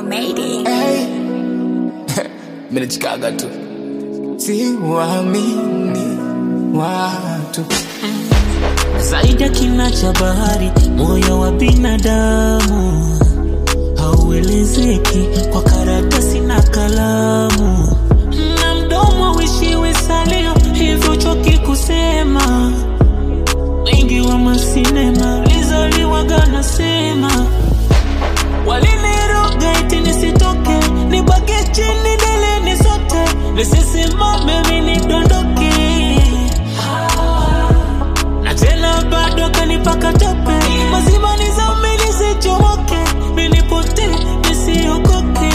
made it. Hey. Mimi nachikaga tu siwaamini watu zaidi ya kina cha bahari, moyo wa binadamu hauelezeki kwa karatasi na kalamu, na mdomo wishiwi salio, hivyo choki kusema. Wengi wa masinema lizaliwaga nasema, waliniroga eti nisitoke, nibaki chini deleni sote, nisisimame mimi nidondoke na tena bado kanipaka tope mazima nizame nisichomoke nilipote nisiokoke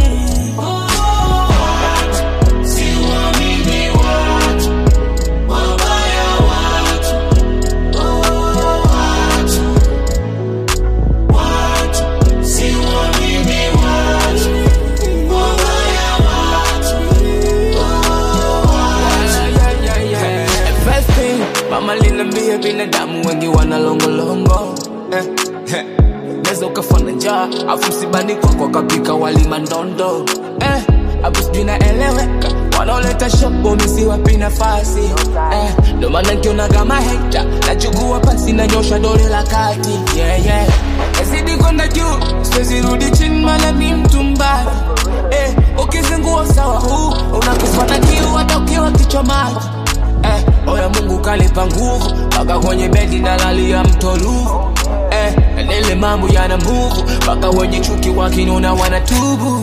First thing, mama linambia binadamu wengi wana longolongo eh, eh. Neza ukafana njaa afu msibani kwako kapika wali mandondo eh, afu sijui naeleweka wanaoleta shopo misiwapi nafasi eh, ndo maana nkionaga maheta nachukua pasi nanyosha dole la kati yeah, yeah. Nazidi kwenda juu siwezi rudi chini maana mi mtu mbaya eh, ukizingua sawa huu unakufa na kiu hata ukiwa kichwa maji eh, oya Mungu kalipa nguvu mpaka kwenye bedi nalalia mtoluvu eh, nile mambo yana nguvu mpaka wenye chuki wakinona wanatubu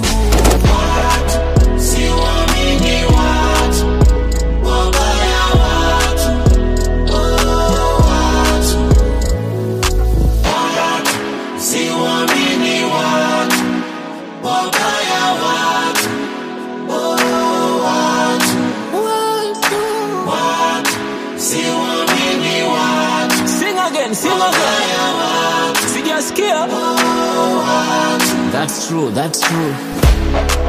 sing again sing again sijasikia That's true, that's true